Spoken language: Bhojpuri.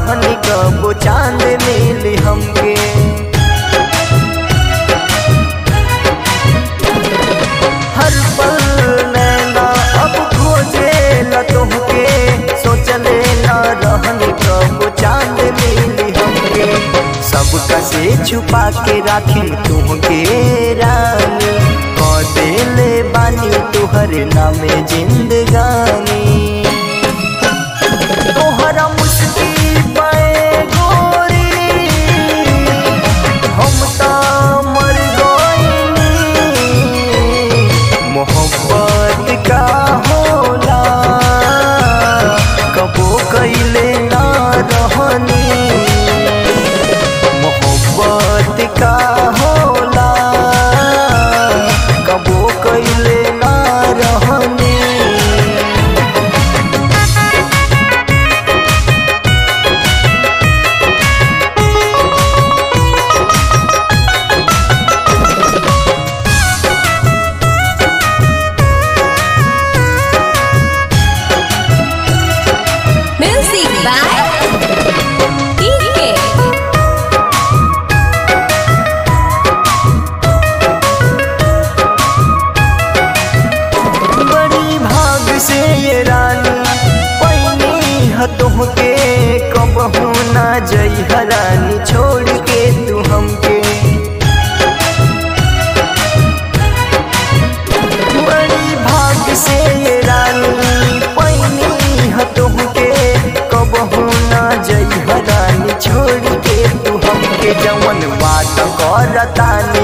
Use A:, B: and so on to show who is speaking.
A: रहनी कबो चांद मिली हमके हर पल नैना अब खोजे ल तोहके सोचले न रहनी कबो चांद मिली हमके सबका से छुपा के राखी तुहके रानी क देले बानी तुहर नामे जिंदगानी तोहरा मुस्की पे गोरी हम त मर गइनी मोहब्बत का होला कबो कइले ना रहनी मोहब्बत का होला कबो कइले ना रहनी
B: Music by DK.
A: बड़ी भाग से ये रानी पैनी हतोह के कबहू ना जई हरानी छोड़ के तू हमके बड़ी भाग से ये रानी पैनी हतोह के कबहू ना जई हरानी छोड़ के तू हमके जवन बात करतानी